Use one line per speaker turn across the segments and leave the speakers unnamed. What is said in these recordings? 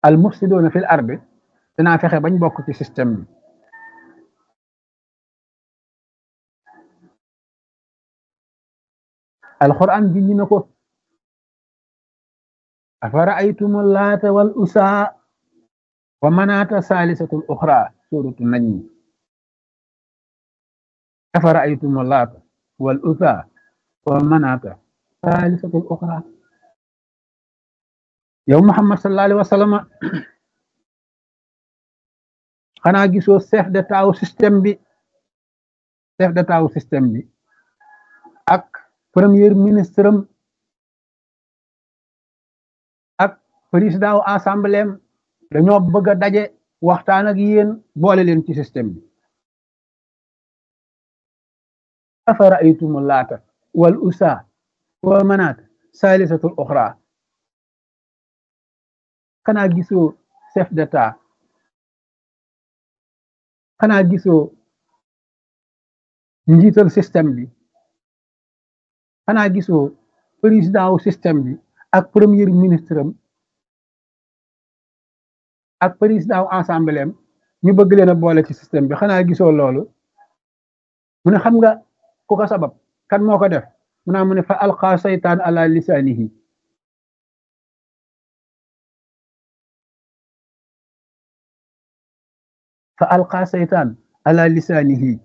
al mufsidoona fil ardi dinaa fexe bañ bokk ci système bi alquran ji ñu na ko afara aytumu laata wal usaa wa manaata saalisatul uxra suratu najmi afara aytumu laata wal usaa wa manaata saalisatul uxra yow Muhammad sallallahu alayhi wa sallam xanaa gisoo chef d'état wu système bi chef d'état wu système bi ak premier ministre am ak président wu assemblée am dañoo bëgg a daje waxtaan ak yéen boole leen ci système bi afara aytumu laata wal usa wa manaat saalisatul uxra xanaa gisoo chef d'état xanaa gisoo njiital système bi xanaa gisoo président wu système bi ak premier ministre am ak président wu assemblée am ñu bëgg leen a boole ci système bi xanaa gisoo loolu mu ne xam nga ku ko sabab kan moo ko def mu naa mu ne fa alqa saytaan ala lisaanihi fa alqa saytaan ala lisaanihi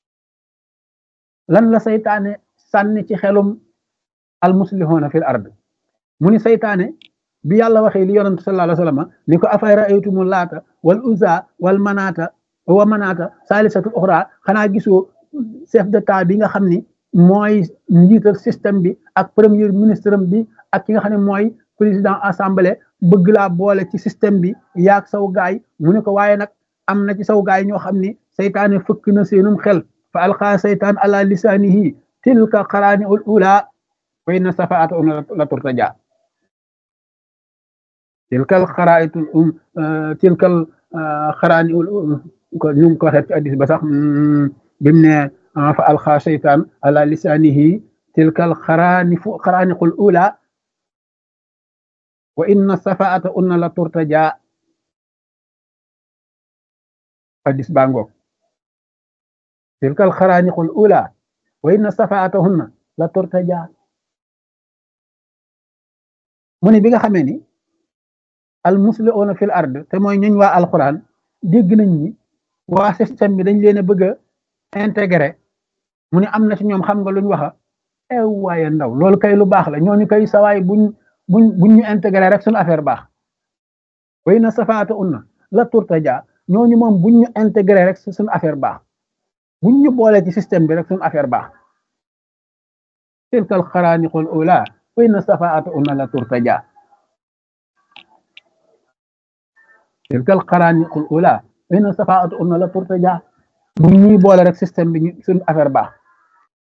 lan la saytaane sànni ci xelum almuslihuna fil ard mu ni saytaane bi yàlla waxee li yonent sallallahu alayhi wa sallam ni ko afay raaytumu laata wal uza wal manaata wa manaata saalisatul uxra xanaa gisoo chef d'état bi nga xam ni mooy njiital système bi ak premier ministre bi ak ki nga xam ne mooy président assemblée bëgg laa boole ci système bi yaag saw gaay mu ne ko waaye nag am na ci saw gaay ñoo xam ni saytaane fëkk na seenum xel fa alqa saytaan ala lisaanihi tilka qaraani ul ula wa inna safaata la turtaja tilkal xaraayitul um tilkal xaraani ul ko ñu ngi ko waxee ci addis ba sax bimu ne fa alqa saytaan ala lisaanihi tilkal xaraani fu xaraaniqul ula wa inna safaata unna la turtaja addis baa ngoog tilkal xaraaniqul ula wa inna safaatahunna la turtaja mu ne bi nga xamee ni al musliuna fil ard te mooy ñuñ waa alquran dégg nañ ni waa système bi dañ leen a bëgg a intégré mu ne am na ci ñoom xam nga luñ waxa ew waaye ndaw loolu kay lu baax la ñooñu kay sawaay buñ buñ buñ ñu intégré rek suñu affaire baax wa inna safaatahunna la turtaja ñooñu moom buñ ñu intégré rek suñu affaire baax buñ ñu boole ci système bi rek suñu affaire baax tilkal xaraaniqul ula wa inna safaata unna la turtaja tilkal xaraaniqul ula wa inna safaata unna la turtaja buñ ñuy boole rek système bi suñu affaire baax